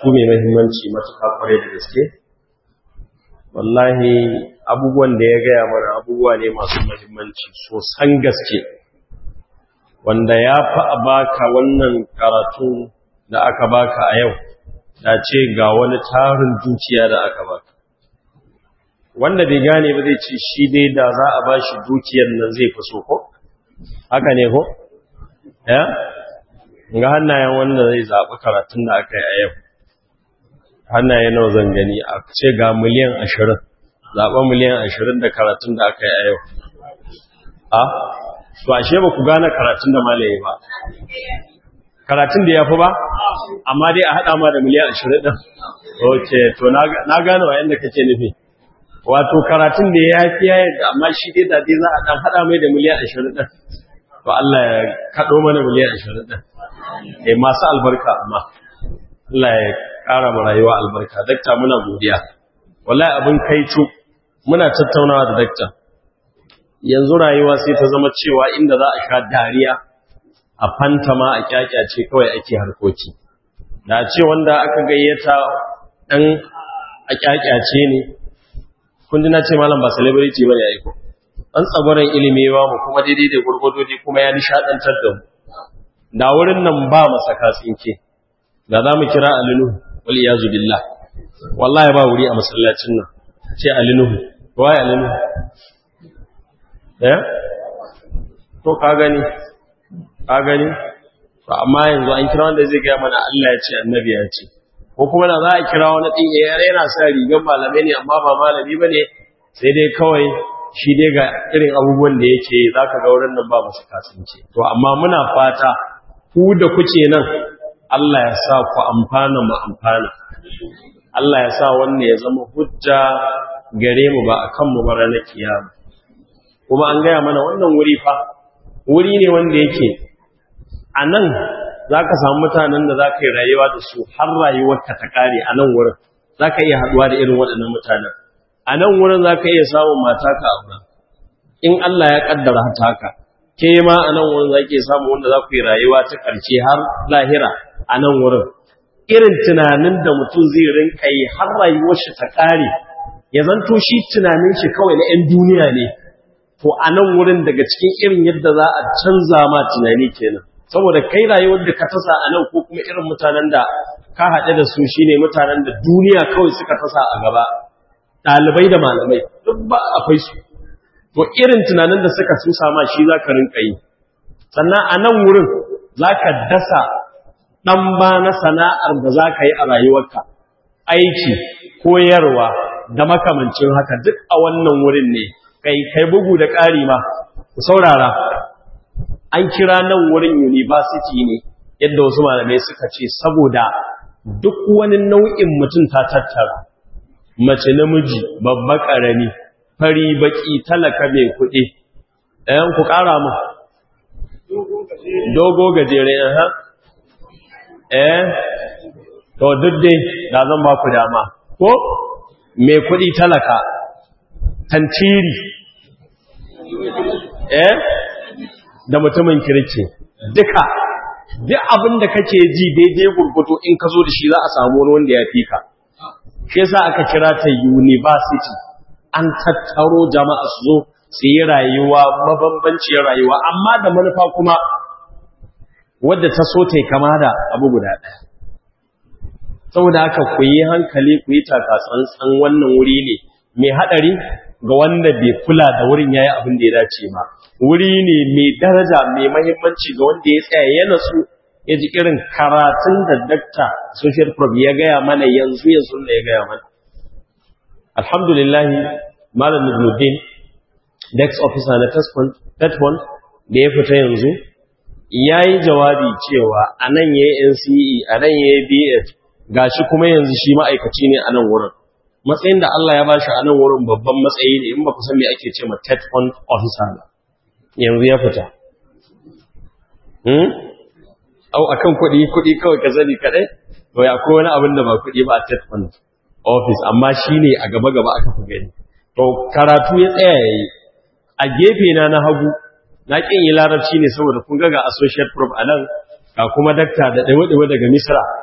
karatu mai mahimmanci matuƙa kwarai da gaske wallahi abubuwan da ya gaya mana abubuwa ne masu mahimmanci sosan gaske wanda ya fi a baka wannan karatu da aka baka a yau da ce ga wani tarin dukiya da aka baka wanda bai gane ba zai ce shi dai da za a ba shi dukiyar nan zai fi so ko haka ne ko ya ga hannayen wanda zai zaɓi karatun da aka yi a yau hannaye nawa zan gani a ce ga miliyan ashirin zaɓa miliyan ashirin da karatun da aka yi a yau a to ashe ba ku gane karatun da malaye ba karatun da ya fi ba amma dai a haɗa ma da miliyan ashirin ɗin ok to na gane wa yadda kake nufi wato karatun da ya fi ya yadda amma shi dai da dai za a ɗan haɗa mai da miliyan ashirin ɗin to Allah ya kaɗo mana miliyan ashirin ɗin eh masu albarka amma Allah ya ƙara mu rayuwa albarka dakta muna godiya wallahi abin kaicu muna tattaunawa da dakta yanzu rayuwa sai ta zama cewa inda za a sha dariya a fantama a kyakyace kawai ake harkoki da ce wanda aka gayyata dan a kyakyace ne kun ji na ce malam ba celebrity bane aiko an tsagoran ilimi ba mu kuma daidai da gurgurdodi kuma ya nishadantar da mu da wurin nan ba masaka tsinke da za mu kira alinu wal iyazu billah wallahi ba wuri a masallacin nan ce alinu wai alinu eh to ka gani ka gani to amma yanzu an kira wanda zai ga mana Allah ya ce annabi ya ce ko kuma da za a kira wani din ya yana sa rigar malamai ne amma ba malami bane sai dai kawai shi dai ga irin abubuwan da yake zaka ga wurin nan ba musu kasance to amma muna fata ku da kuke nan Allah ya sa ku amfana mu amfana Allah ya sa wannan ya zama hujja gare mu ba akan mu ba ranar kiyama kuma an gaya mana wannan wuri fa wuri ne wanda yake a nan za ka samu mutanen da za ka yi rayuwa da su har rayuwarka ta kare a nan wurin za ka iya haɗuwa da irin waɗannan mutanen a nan wurin za ka iya samun mata ka aura in Allah ya ƙaddara hata haka ke ma a nan wurin za ke samu wanda za ku yi rayuwa ta ƙarshe har lahira a nan wurin irin tunanin da mutum zai rinka yi har rayuwar shi ta kare ya zanto shi tunanin shi kawai na 'yan duniya ne to a nan wurin daga cikin irin yadda za a canza ma tunani kenan saboda kai rayuwar da ka tasa a nan ko kuma irin mutanen da ka haɗe da su shine mutanen da duniya kawai suka tasa a gaba ɗalibai da malamai duk ba akwai su to irin tunanin da suka susa ma shi za ka rinka yi sannan a nan wurin za ka dasa ɗan ba na sana'ar da za ka yi a rayuwarka aiki koyarwa da makamancin haka duk a wannan wurin ne kai kai bugu da ƙari ma ku saurara an kira nan wurin university ne yadda wasu malamai suka ce saboda duk wani nau'in mutum ta tattara mace namiji babba ƙarami fari baki talaka mai kuɗi ɗayan ku ƙara mu dogo gajere ha eh to duk dai da zan ba ku dama ko mai kuɗi talaka tantiri eh da mutumin kirki duka duk abin da kake ji daidai gurguto in ka zo da shi za a samu wani wanda ya fi ka shi yasa aka kira ta university an tattaro jama'a su zo su yi rayuwa mabambanciyar rayuwa amma da manufa kuma wadda ta so ta kama da abu guda ɗaya saboda haka ku yi hankali ku yi takatsantsan wannan wuri ne mai haɗari ga wanda bai kula da wurin yayi abin da ya dace ba wuri ne mai daraja mai mahimmanci ga wanda ya tsaya ya nasu ya ji irin karatun da dakta social prof ya gaya mana yanzu yanzu da ya gaya mana alhamdulillah malam Nuruddin dex officer na Tetfon da ya fita yanzu ya yi jawabi cewa a nan ya yi NCE a nan ya yi BF gashi kuma yanzu shi ma'aikaci ne a nan wurin matsayin da Allah ya bashi a nan wurin babban matsayi ne in ba ku san me ake ce ma TED Fund officer ba yanzu ya fita hmm au akan kuɗi kuɗi kawai ka sani kadai to ya akwai wani abin da ba kuɗi ba a TED Fund office amma shine a gaba gaba aka fi gani to karatu ya tsaya yayi a gefe na na hagu na kin yi larabci ne saboda kun ga ga associate prof anan ga kuma dakta da dawo dawo daga Misra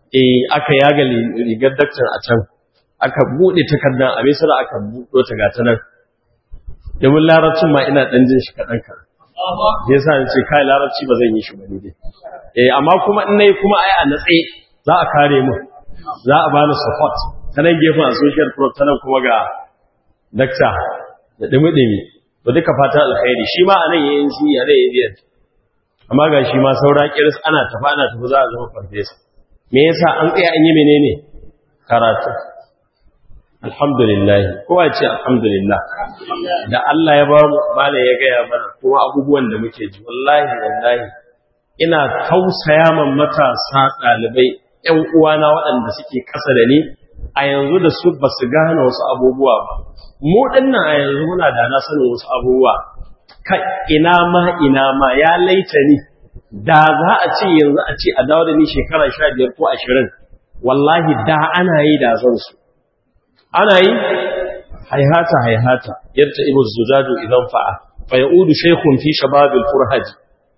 eh aka yaga rigar daktar a can aka bude takardar a misira aka buɗo ta gata nan domin larabcin ma ina ɗan jin shi kaɗan ka ya sa ce kai larabci ba zan yi shi ba ne dai eh amma kuma in nayi kuma ai a natse za a kare mu za a bani support ta nan gefen associate pro ta nan kuma ga dakta da dumi-dumi to duka fatan alkhairi shi ma a nan yayin shi a nan yayin amma ga shi ma saura kiris ana tafi ana tafi za a zama farfesa me yasa an tsaya an yi menene karatu alhamdulillah kowa ce alhamdulillah da Allah ya ba mu mala ya gaya mana kuma abubuwan da muke ji wallahi wallahi ina tausaya man matasa ɗalibai ƴan uwana waɗanda suke ƙasa da ni a yanzu da su ba su gane wasu abubuwa ba mu dinnan a yanzu muna da na sanin wasu abubuwa kai ina ma ina ma ya laita ni da za a ce yanzu a ce a dawo da ni shekara sha biyar ko ashirin wallahi da ana yi da zan su ana yi haihata haihata yadda ibu zujaju idan fa'a fa ya'udu shaykhun fi shababil furhaji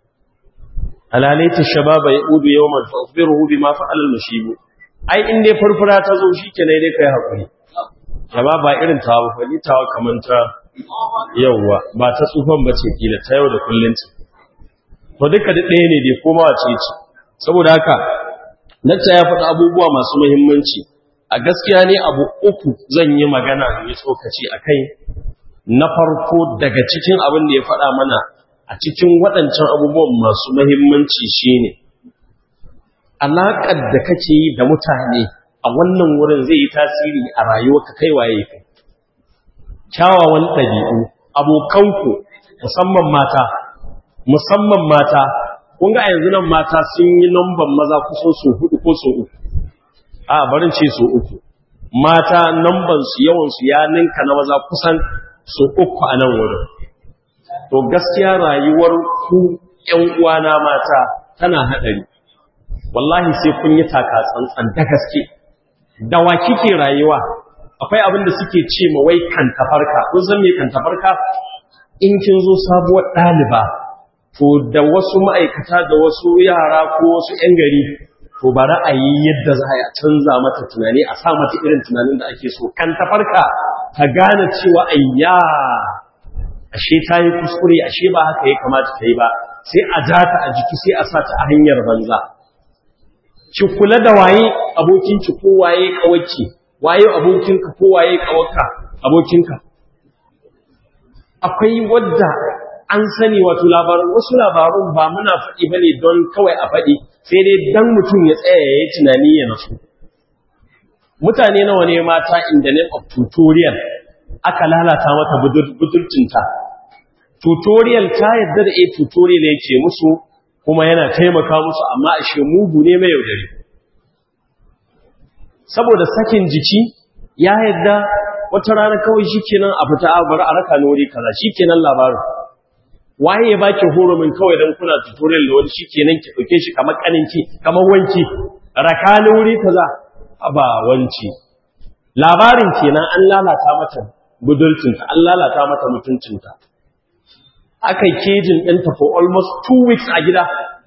alalaita shababa ya'udu yawman fa akhbiruhu bima fa'ala al-mushib ai in dai furfura ta zo shikenan dai kai hakuri shaba ba irin tawa fa ni tawa kaman ta yawwa ba ta tsufan bace kila ta yau da kullun ce to duka da ɗaya ne dai koma wace ce saboda haka Nacca ya faɗi abubuwa masu muhimmanci a gaskiya ne abu uku zan yi magana mai tsokaci a kai na farko daga cikin abin da ya faɗa mana a cikin waɗancan abubuwan masu muhimmanci shine alaƙar da kake yi da mutane a wannan wurin zai yi tasiri a rayuwarka kai waye kai kyawawan ɗabi'u abokanku musamman mata musamman mata kun ga yanzu nan mata sun yi namban maza kusan su hudu ko su uku a barin ce su uku mata namban su yawan su ya ninka na maza kusan su uku a nan wurin to gaskiya rayuwar ku ƴan uwana mata tana hadari wallahi sai kun yi taka tsantsan da gaske da wa kike rayuwa akwai abin da suke ce ma wai kan tafarka kun san me kan tafarka in kin zo sabuwar ɗaliba to da wasu ma'aikata da wasu yara ko wasu 'yan gari to ba ra'ayi yadda za a canza mata tunani a sa mata irin tunanin da ake so kan ta farka ta gane cewa ayya ashe ta yi kuskure ashe ba haka ya kamata ta yi ba sai a ja ta a jiki sai a sa ta a hanyar banza ki kula da waye abokinki ko waye kawaki waye abokinka ko waye kawarka abokinka akwai wadda an sani wato labarin wasu labarun ba muna faɗi ba ne don kawai a faɗi sai dai don mutum ya tsaya ya yi tunani ya nasu mutane nawa ne mata in the name of tutorial aka lalata mata budurcinta tutorial ta yadda da a tutorial ya ce musu kuma yana taimaka musu amma a shi mugu ne mai yaudari saboda sakin jiki ya yadda wata rana kawai shi kenan a fita a bar a raka nori kaza shi kenan labarin waye ya baki horomin kawai dan kuna tutorial da wani shikenan ki dauke shi kamar kaninki kamar wanki rakani wuri kaza aba wanci labarin kenan an lalata mata budulcinta an lalata mata mutuncinta akai kejin ɗinta for almost two weeks a gida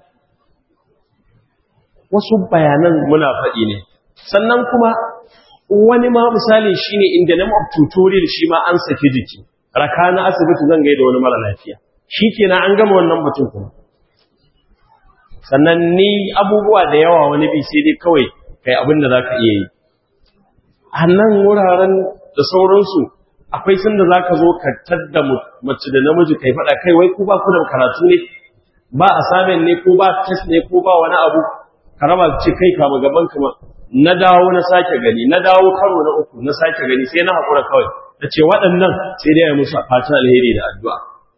wasu bayanan muna faɗi ne sannan kuma wani ma misali shine in the name of tutorial shi ma an saki jiki rakana asibiti zan gaida wani mara lafiya shi kenan an gama wannan mutum kuma sannan ni abubuwa da yawa wani bi sai dai kawai kai abin da za ka iya yi a nan wuraren da sauransu akwai sanda za ka zo ka tadda mace da namiji kai faɗa kai wai ku ba ku da karatu ne ba a samun ne ko ba test ne ko ba wani abu ka raba ce kai kama gaban kama na dawo na sake gani na dawo karo na uku na sake gani sai na haƙura kawai na ce waɗannan sai dai ya musu fatan alheri da addu'a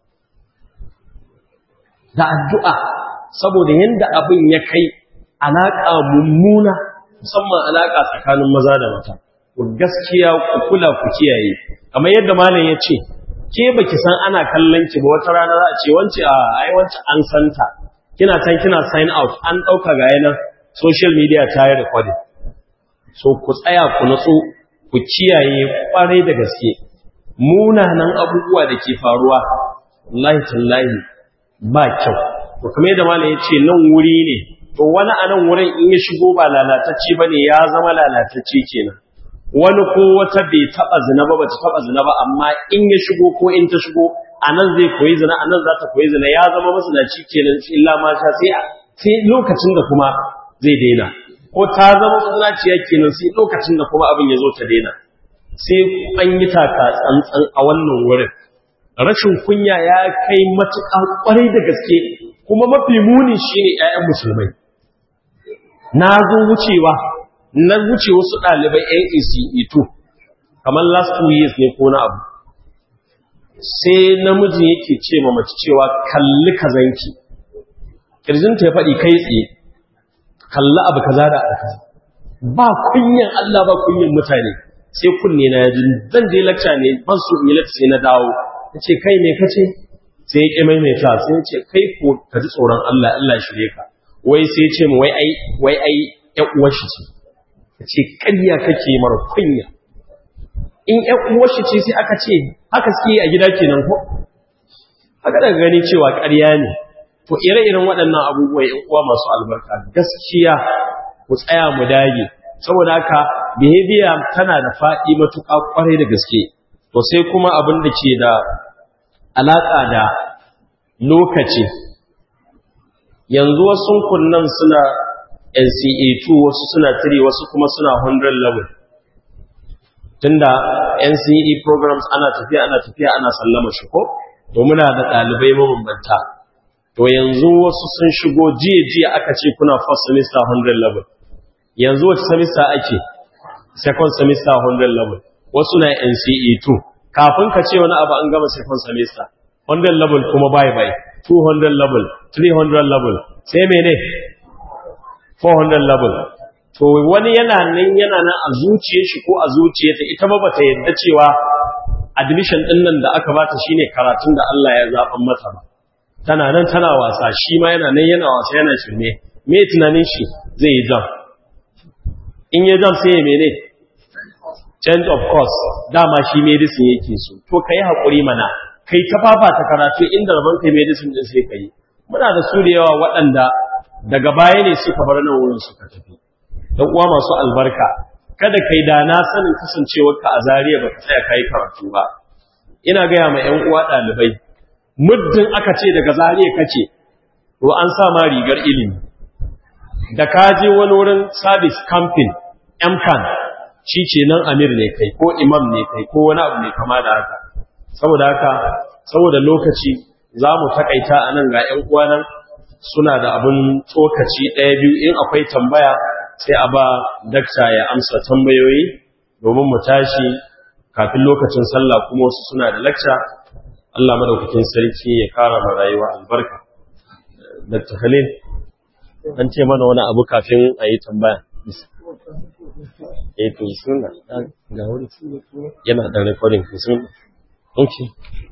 da addu'a saboda yadda abin ya kai alaƙa mummuna musamman alaƙa tsakanin maza da mata ku gaskiya ku kula ku kiyaye kamar yadda malam ya ce ke baki san ana kallon ki ba wata rana za a ce wance a ai wance an santa kina can kina sign out an ɗauka ga yanar social media ta yi recording so ku tsaya ku natsu ku kiyaye kwarai da gaske munanan abubuwa da ke faruwa wallahi tallahi ba kyau to kamar yadda malam ya ce nan wuri ne to wani a nan wurin in ya shigo ba lalatacce ba ne ya zama lalatacce kenan wani ko wata bai taɓa zina ba bata taɓa zina ba amma in ya shigo ko in ta shigo a nan zai koyi zina a nan za ta koyi zina ya zama masanaci kenan illa ma sha sai sai lokacin da kuma zai daina ko ta zama masanaciya kenan sai lokacin da kuma abin ya zo ta daina sai an yi taka tsantsan a wannan wurin rashin kunya ya kai matuƙa ƙwarai da gaske kuma mafi muni shine ƴaƴan musulmai na zo wucewa na wuce wasu ɗalibai AECE2 kamar last two years ne ko na abu sai namiji yake ce ma mace cewa kalli kazanki kirjinta ya faɗi kai tsaye kalli abu kaza da abu kaza ba kunyan Allah ba kunyan mutane sai kunne na yaji zan je lacca ne ban so in yi lacca sai na dawo yace kai me kace sai ya ƙi maimaita sai ya ce kai ko ka ji tsoron Allah Allah shirye ka wai sai ya ce mu wai ai wai ai ƴan uwar shi ce yace ƙarya kake mara kunya in ƴan uwar shi ce sai aka ce haka suke a gida kenan ko haka daga gani cewa ƙarya ne to ire-iren waɗannan abubuwa ƴan uwa masu albarka gaskiya ku tsaya mu dage saboda haka behavior tana da faɗi matuƙa ƙwarai da gaske to sai kuma abin da ke da alaƙa da lokaci yanzu wasu kunnan suna NCA2 wasu suna 3 wasu kuma suna 100 level tunda NCE programs ana tafiya ana tafiya ana sallama shi ko to muna da ɗalibai mabambanta to yanzu wasu sun shigo jiya jiya aka ce kuna first semester 100 level yanzu wata semester ake second semester 100 level wasu na NCE2 kafin ka ce wani abu an gama second semester 100 level kuma bye bye 200 level 300 level sai mene 400 level to wani yana nan yana nan a zuciyar shi ko a zuciyarta ita ba bata yadda cewa admission din nan da aka bata shine karatun da Allah ya zaban mata ba tana nan tana wasa shi ma yana nan yana wasa yana shirme me tunanin shi zai yi jam in ya jam sai ya mene change of course dama shi medicine yake so to kai hakuri mana kai ta fafata karatu inda rabon kai medicine din sai kai muna da su da yawa waɗanda daga baya ne suka bar nan wurin suka tafi dan uwa masu albarka kada kai da na sanin kasancewar ka a Zariya baka tsaya kai karatu ba ina ga ya ma ƴan uwa ɗalibai muddin aka ce daga Zariya kace to an sa ma rigar ilimi da ka je wani wurin service camping MCAN shi ce nan amir ne kai ko imam ne kai ko wani abu ne kama da haka saboda haka saboda lokaci za mu takaita a nan ga 'yan uwanan suna da abin tsokaci ɗaya biyu in akwai tambaya sai a ba dakta ya amsa tambayoyi domin mu tashi kafin lokacin sallah kuma wasu suna da lakca Allah madaukakin sarki ya kara ma rayuwa albarka Dr. Khalil an ce mana wani abu kafin a yi tambaya eh to suna ga wuri yana da recording to suna okay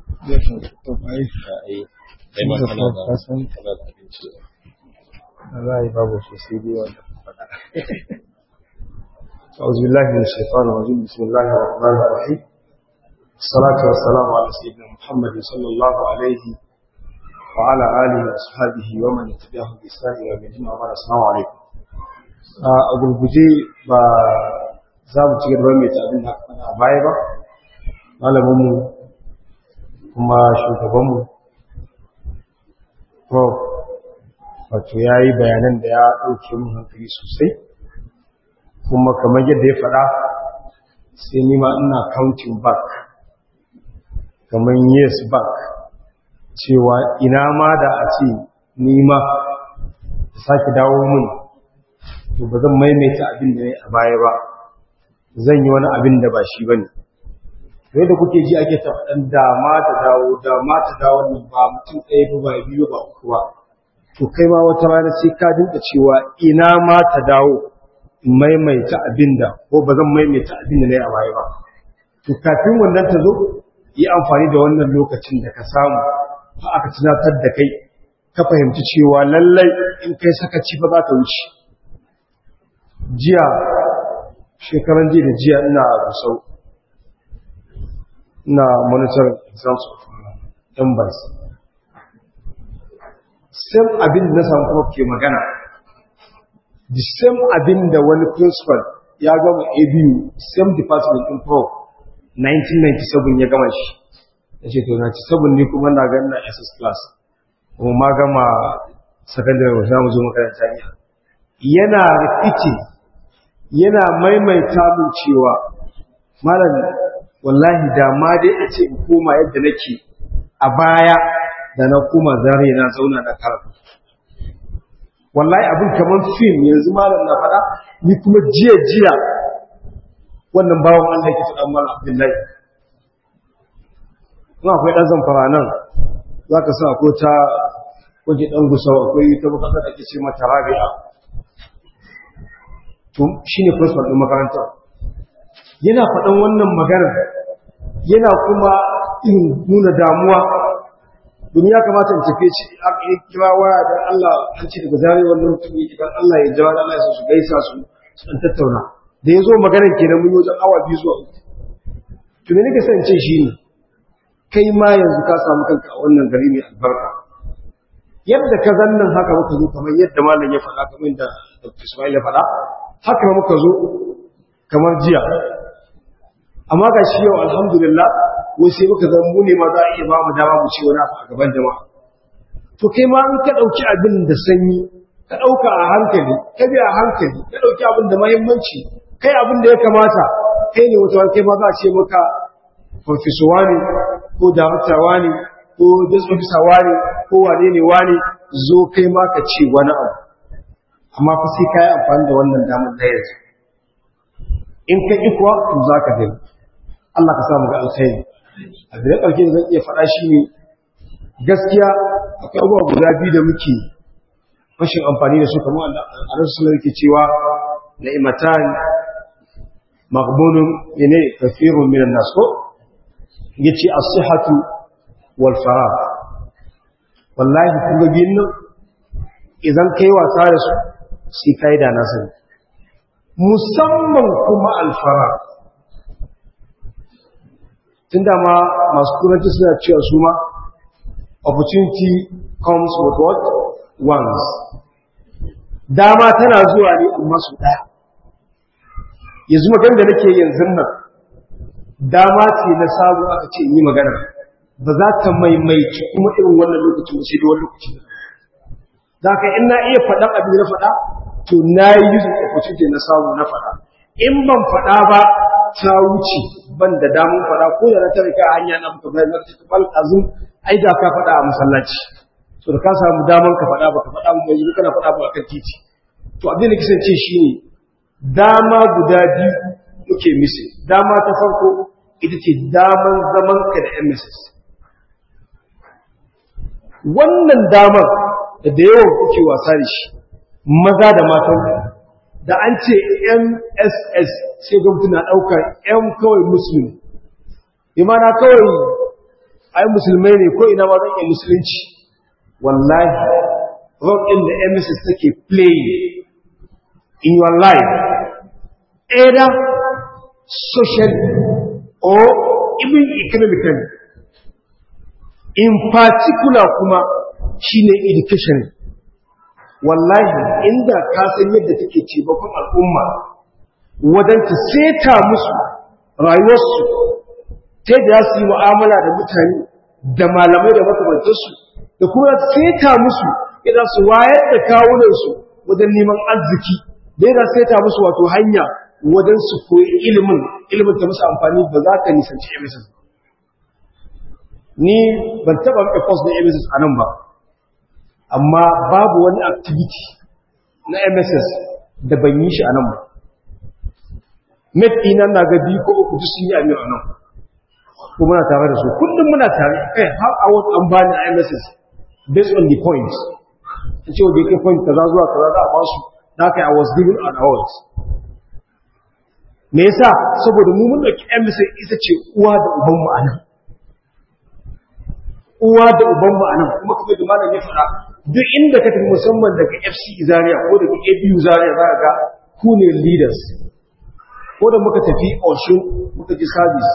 kai ma kana da kana da abinci wallahi babu su sai dai wanda faɗa أعوذ بالله من الشيطان الرجيم بسم الله الرحمن الرحيم الصلاة والسلام على سيدنا محمد صلى الله عليه وعلى آله وأصحابه ومن تبعهم بإحسان إلى يوم الدين وبعد السلام عليكم a gurguje ba za mu ci gaba mai tabin da a baya ba malaminmu kuma shugabanmu prof wato ya yi bayanan da ya ɗauke mun hankali sosai kuma kamar yadda ya faɗa sai nima ina counting back kamar years back cewa ina ma da a ce nima sake dawo mun to ba zan maimaita abin da ya a baya ba zan yi wani abin da ba shi ba ne sai da kuke ji ake tafaɗan dama ta dawo dama ta dawo nan ba mutum ɗaya ba ba biyu ba uku ba to kai ma wata rana sai ka dinka cewa ina ma ta dawo in maimaita abin da ko ba zan maimaita abin da na yi a baya ba to kafin wannan ta zo yi amfani da wannan lokacin da ka samu ba aka tunatar da kai ka fahimci cewa lallai in kai sakaci ba za ta wuce jiya shekaran jiya da jiya ina rusau ina monitor exams of numbers sai abin da na samu kuma ke magana the same abin da wani principal ya gama abu same department in pro 1997 ya gama shi ya ce to 97 ne kuma na ganin na ss class kuma ma gama secondary za mu zo makaranta ne yana rikici yana maimaita min cewa malam wallahi da ma dai a ce in koma yadda nake a baya da na koma zare na zauna na karatu wallahi abin kamar fim yanzu malam na faɗa ni kuma jiya jiya wannan bawan Allah yake faɗa malam Abdullahi kuma akwai ɗan zamfara nan za ka sa ko ta kwaje ɗan gusau akwai ta bukata da ake ce mata rabi'a to shi ne principal ɗin makaranta yana faɗan wannan magana yana kuma in nuna damuwa domin ya kamata in tafi ci a kira waya da Allah an ce daga zare wannan mutum yake dan Allah ya jawa Allah ya su gaisa su su dan tattauna da ya zo maganar kenan mun yi wajen awa biyu zuwa uku to me nake son ce shi ne kai ma yanzu ka samu kanka a wannan gari mai albarka yadda ka zannan haka muka zo kamar yadda malam ya faɗa kamar yadda Dr. Ismail ya faɗa haka muka zo kamar jiya amma ga shi yau alhamdulillah wai sai muka zama mu ne ma za a iya ba mu dama mu ci wani abu a gaban jama'a to kai ma in ka ɗauki abin da sanyi ka ɗauka a hankali ka bi a hankali ka ɗauki abin da mahimmanci kai abin da ya kamata kai ne wata kai ma za a ce maka farfisuwa ne ko damutarwa ne ko jasfafisawa ne ko wane ne wane zo kai ma ka ce wani abu amma fa sai ka yi amfani da wannan damar da yanzu in ka ƙi kuwa to za ka gani Allah ka samu ga alkhairi a da ƙarshe da zan iya faɗa shi ne gaskiya akwai abubuwa guda biyu da muke rashin amfani da su kamar a rasu suna yake cewa na'imatan maghbunun ne kafirun minan naso yace as-sihhatu wal faragh wallahi kun ga biyun nan idan kai wasa da su sai kai da nasu musamman kuma al-faragh tunda ma masu turanci suna cewa su ma opportunity comes with what once dama tana zuwa ne amma su daya yanzu magana da nake yanzu nan dama ce na sabu aka ce yi magana ba za ta maimaici kuma irin wannan lokacin ba sai da wani lokaci za ka in na iya faɗan abin na faɗa to na yi yi opportunity na samu na faɗa in ban faɗa ba ta wuce ban da damun faɗa ko da na tare ka hanya na muka bayan na ta bal azum ai da ka faɗa a masallaci to da ka samu daman ka faɗa ba ka faɗa ba yanzu kana faɗa ba akan titi to abin da kisan ce shine dama guda biyu muke misi dama ta farko ita ce daman zaman ka da MSS wannan damar da da yawan kuke wasa da shi maza da matan da an ce MSS sai ga mutum na ɗaukar ‘yan kawai musulmi imana kawai ai musulmai ne ko ina ma zan iya musulunci wallahi rock in da MSS take playing in your life either socially or even economically in particular kuma shine education wallahi inda ka san yadda take taimakon al'umma wadanta seta musu rayuwarsu ta da su yi mu'amala da mutane da malamai da makamantarsu da kuma seta musu idan su wayar da kawunansu wajen neman arziki da yana seta musu wato hanya wajen su koyi ilimin ilimin ta musu amfani ba za ka nisanci emesis ni ban taɓa mai post na emesis a nan ba amma babu wani activity na mss da ban yi shi a nan ba met ina na ga biyu ko uku sun yi amir a nan ko muna tare da su kullum muna tare kai har a wata an bani a mss based on the points ta ce wajen kai point kaza zuwa kaza za a ba su da haka i was given an award me yasa saboda mu mun dauki mss ita ce uwa da uban mu a nan uwa da uban mu a nan kuma kamar da malam ya faɗa duk inda ka tafi musamman daga FC Zaria ko daga ABU Zaria za ga ku ne leaders ko da muka tafi Oshun muka ji service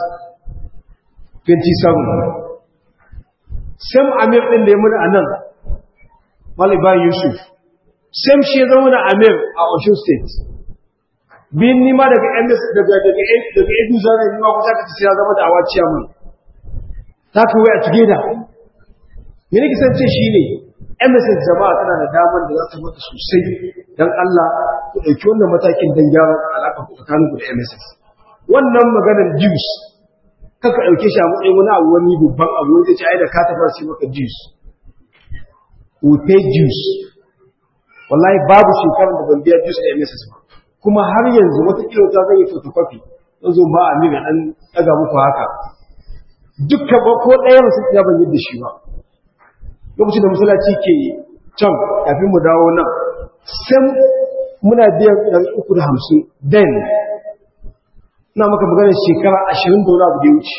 27 Sam Amir din da ya muna anan Maliba Yusuf sam shi ya zama na amir a ocean state bin nima daga ms daga daga daga edu zane nima kusa ka ci ya zama da awa ciyaman ta fi waya together me ne kisance shi ne MSS jama'a tana da damar da za ta mata sosai don Allah ku ɗauki wannan matakin don gyara alaƙa ku tsakanin ku da MSS. Wannan maganar juice kaka ɗauke shi a matsayin wani abu wani babban abu wanda ce ai da ka tafi sai maka juice. We pay juice. Wallahi babu shekarar da ban biya juice a MSS ba. Kuma har yanzu wata kila ta zai yi photocopy zan zo ba a miga ɗan ɗaga muku haka. Dukkan ba ko ɗaya masu ya ban yadda shi ba. lokacin da musulaci ke can kafin mu dawo nan sai muna biyan ɗari uku da hamsin den na maka magana shekara ashirin da wani abu da ya wuce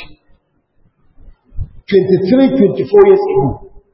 23-24 years ago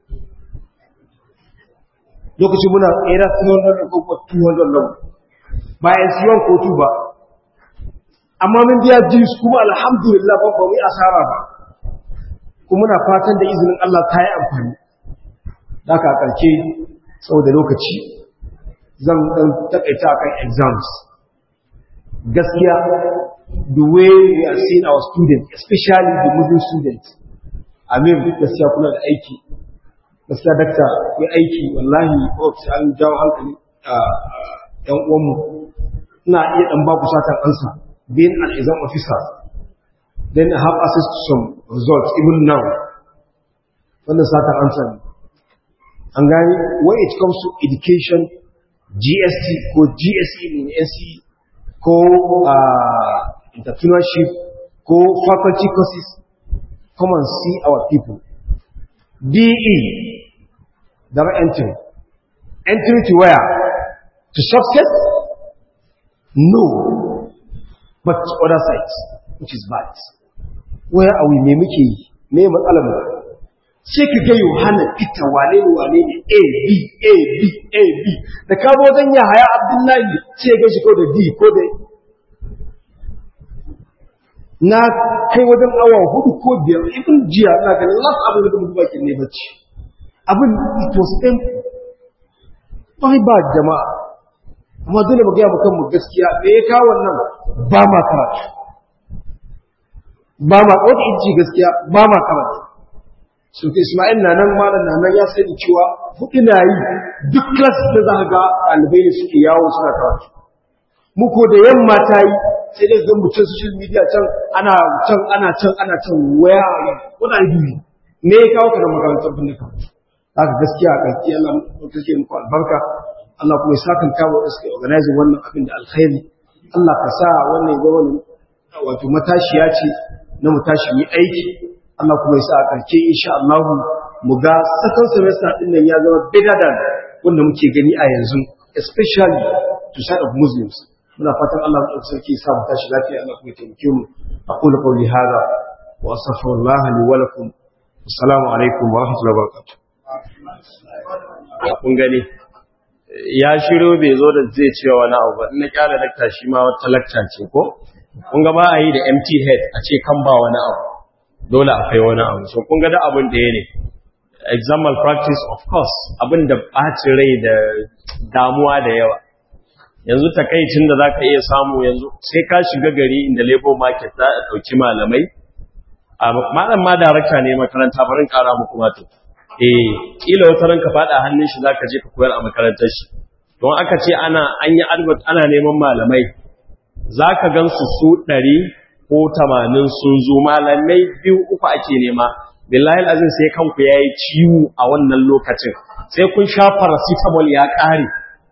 lokacin muna tsera 300 ko 200 nan bayan siyon kotu ba amma mun biya jins kuma alhamdulillah ba ba mu yi asara ba kuma muna fatan da izinin Allah ta yi amfani da ka karke da lokaci zan dan takaita kan exams gaskiya the way we are seeing our students especially the muslim students amir gaskiya kuna da aiki gaskiya dakta ya aiki wallahi ofis an jawo hankali a yan uwanmu ina iya dan baku satan ansa being an exam officer then I have access to some results even now wannan satan ansa ne an gani when it comes to education GST ko GSE ne NC ko uh, entrepreneurship ko faculty courses come and see our people DE direct entry entry to where to success no but to other sides which is bad where are we me muke yi me matsalar mu sai ka ga Yohana Peter wane ne wane ne A B A B A B da ka bo zan ya haya Abdullahi sai ga shi ko da D ko da na kai wajen awa hudu ko biyar ibn jiya ina ganin last abin da mutum bakin ne bacci abin it was empty bai ba jama'a amma dole mu ga mu kanmu gaskiya me ya kawo wannan ba ma karatu ba ma wata inci gaskiya ba ma karatu sun fi Ismail na nan malam na nan ya sani cewa hudu na yi duk class da za ga ɗalibai ne suke yawo suna karatu muku da yamma ta yi sai dai zan mutum social media can ana can ana can ana can waya kuna yi ne ya kawo ka da makarantar bin da karatu haka gaskiya a ƙarfi Allah kake muku albarka Allah kuma ya sakan kawo da suke organizing wannan abin da alkhairi Allah ka sa wannan ya zama wato matashiya ce na mu tashi mu aiki Allah kuma ya sa a ƙarshe insha Allah mu ga second semester din nan ya zama better than wanda muke gani a yanzu especially to side of Muslims muna fatan Allah ya sarki ya sa mu tashi lafiya Allah kuma ya taimake mu aqulu qawli hadha wa astaghfirullah li wa lakum assalamu alaikum wa rahmatullahi wa barakatuh kun gani ya shiro bai zo da zai ce wani abu ba na kyala dakta shi ma wata lakta ce ko kun ga ba a yi da empty head a ce kan ba wani abu dole akwai wani abu so kun ga da abin da ya ne examal practice of course abin da ɓacin rai da damuwa da yawa yanzu takaicin da za ka iya samu yanzu sai ka shiga gari inda labor market za a ɗauki malamai a malam ma darakta ne makaranta barin ƙara muku mato eh kila wata ranka faɗa hannun shi zaka je ka koyar a makarantar shi don aka ce ana an yi advert ana neman malamai zaka gansu su ɗari ko tamanin sun zo malamai biyu uku ake nema billahi azin sai kanku yayi ciwo a wannan lokacin sai kun sha paracetamol ya ƙare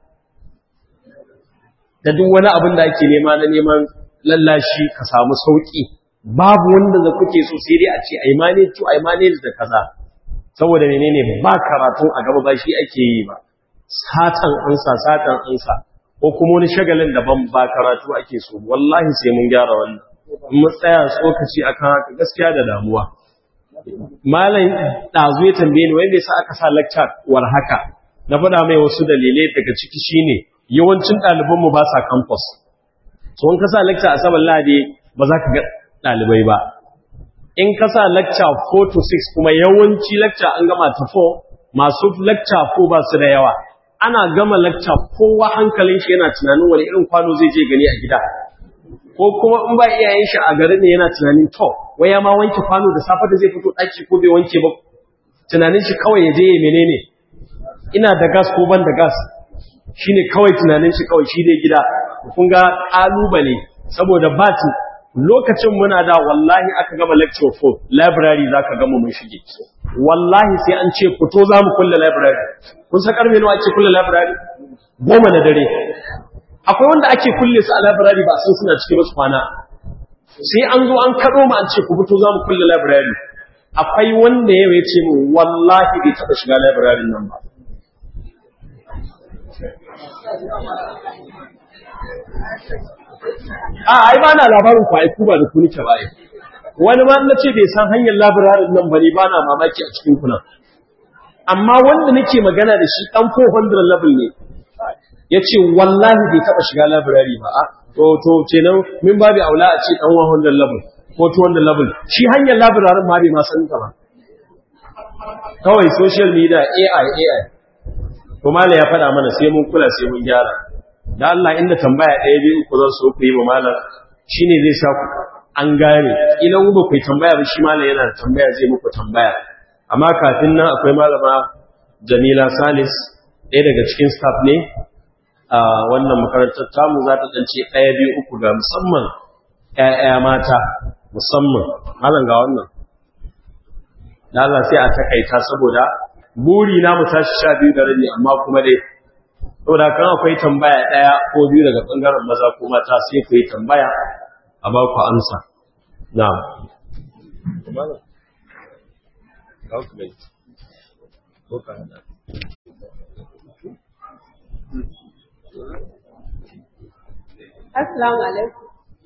da duk wani abin da ake nema na neman lallashi ka samu sauki babu wanda da kuke so sai dai a ce ai manage to ai manage da kaza saboda menene ba karatun a gaba ba shi ake yi ba satan ansa satan ansa ko kuma wani shagalin daban ba karatu ake so wallahi sai mun gyara wannan mu tsaya tsokaci akan haka gaskiya da damuwa malam dazu ya tambaye ni wanda yasa aka sa lecture war haka na faɗa mai wasu dalilai daga ciki shine yawancin ɗaliban mu ba sa campus so in ka sa lecture a saban lade ba za ka ga ɗalibai ba in ka sa lecture 4 to 6 kuma yawanci lecture an gama ta 4 masu lecture 4 ba su da yawa ana gama lacca kowa hankalin shi yana tunanin wani irin kwano zai je gani a gida ko kuma in ba iyayen shi a garin ne yana tunanin to waya ma wanke kwano da safe da zai fito daki ko bai wanke ba tunanin shi kawai ya je ya menene ina da gas ko ban da gas shine kawai tunanin shi kawai shi dai gida kun ga kalubale saboda bati lokacin muna da wallahi aka gama lecture 4 library zaka gama mun shige wallahi sai an ce fito zamu kulle library kun san karfe nawa ake kulle library goma na dare akwai wanda ake kulle su a library ba san suna cikin wasu kwana sai an zo an kado mu an ce ku fito zamu kulle library akwai wanda ya ce mu wallahi bai taba shiga library nan ba a ai ba na labarin ku ai ku ba da ku nike ba ai wani ma na ce bai san hanyar labirarin nan bane ba na mamaki a cikin kuna amma wanda nake magana da shi dan 400 level ne ya ce wallahi bai taba shiga labirari ba a to to kenan min babu aula a ce dan 100 level ko 200 level shi hanyar labirarin ma bai ma san ta ba kawai social media AI AI to mala ya faɗa mana sai mun kula sai mun gyara da Allah inda tambaya ɗaya biyu ku zan so ku yi ma malam shine zai sa ku an gane ila ku ba ku tambaya ba shi malam yana da tambaya zai muku tambaya amma kafin nan akwai malama Jamila Salis ɗaya daga cikin staff ne a wannan makarantar tamu za ta ɗance ɗaya biyu uku ga musamman ‘ya'ya mata musamman malam ga wannan da Allah sai a takaita saboda buri na mu tashi sha biyu da rabi amma kuma dai saboda kan akwai tambaya ɗaya ko biyu daga ɓangaren maza ko mata sai ku yi tambaya a ba ku amsa na'am Assalamu alaikum.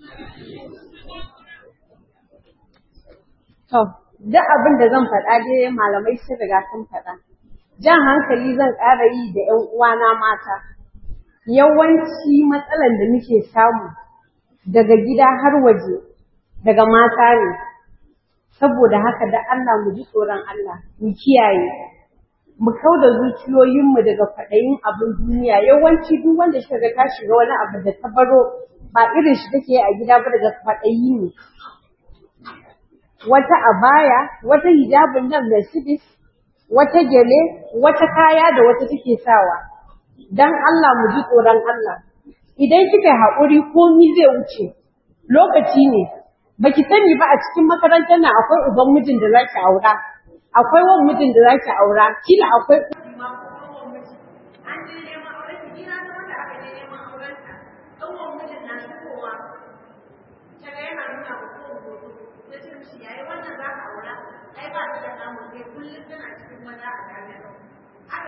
To, duk abin da zan faɗa dai malamai sun riga sun faɗa. Jan hankali zan ƙara yi da ‘yan uwana mata. Yawanci matsalan da muke samu daga gida har waje, daga mata ne. Saboda haka da Allah mu ji tsoron Allah, mu kiyaye. Mu kau da zuciyoyinmu daga kwaɗayin abin duniya. Yawanci duk wanda shi ga ta shiga wani abu da ta baro ba irin shi take a gida ba daga kwaɗayi ne. wata abaya, wata hijabin nan Mercedes, wata gele, wata kaya da wata take sawa. Dan Allah mu ji tsoron Allah. Idan kika haƙuri komi zai wuce, lokaci ne. Baki sani ba a cikin makarantar nan akwai uban mijin da zaki aura, akwai wan mijin da zaki aura, kila akwai yayi wannan za ka aura ai ba ta da namu sai kullum tana cikin maza a jami'a